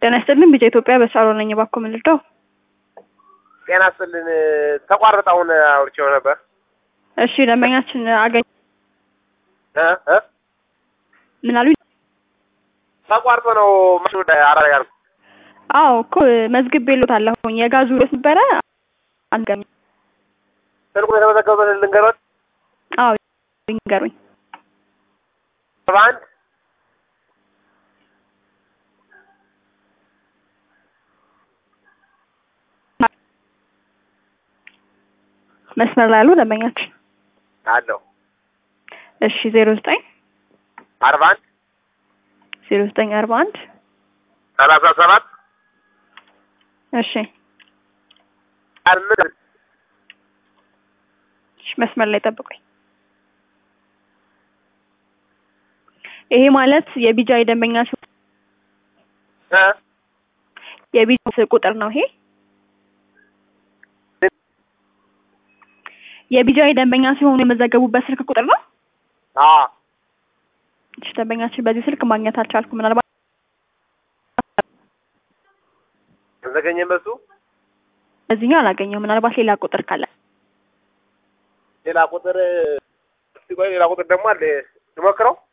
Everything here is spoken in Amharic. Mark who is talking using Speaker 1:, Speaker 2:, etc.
Speaker 1: ጤና ይስጥልን ቢጫ ኢትዮጵያ በሳሎን ነኝ። እባክዎ ምን ልርዳው?
Speaker 2: ጤና ይስጥልን ተቋረጠ። አሁን አውርቼው ነበር።
Speaker 1: እሺ ደንበኛችን አገኝ
Speaker 2: እ እ
Speaker 1: ምን አሉኝ?
Speaker 2: ተቋርጦ ነው ማሽኑ አራጋ ነው።
Speaker 1: አዎ እኮ መዝግቤልዎታለሁኝ የጋዙ ርዕስ ነበረ አንገሚ
Speaker 2: ስልኩን የተመዘገበበት ልንገሮት
Speaker 1: አዎ ይንገሩኝ።
Speaker 2: ሰባ አንድ
Speaker 1: መስመር ላይ ያሉ ደንበኛችን
Speaker 2: አለው
Speaker 1: እሺ ዜሮ ዘጠኝ
Speaker 2: አርባ አንድ
Speaker 1: ዜሮ ዘጠኝ አርባ አንድ
Speaker 2: ሰላሳ ሰባት
Speaker 1: እሺ
Speaker 2: አምስት
Speaker 1: እሺ መስመር ላይ ጠብቁኝ። ይሄ ማለት የቢጃ የደንበኛ ስ-
Speaker 2: እ
Speaker 1: የቢጃ ቁጥር ነው ይሄ የቢጃ የደንበኛ ሲሆኑ የመዘገቡበት ስልክ ቁጥር ነው።
Speaker 2: አ
Speaker 1: እሺ ደንበኛችን በዚህ ስልክ ማግኘት አልቻልኩም። ምናልባት
Speaker 2: ተዘገኘ በሱ
Speaker 1: በዚህኛው አላገኘው። ምናልባት ሌላ ቁጥር ካለ
Speaker 2: ሌላ ቁጥር እስቲ ቆይ ሌላ ቁጥር ደግሞ አለ ልሞክረው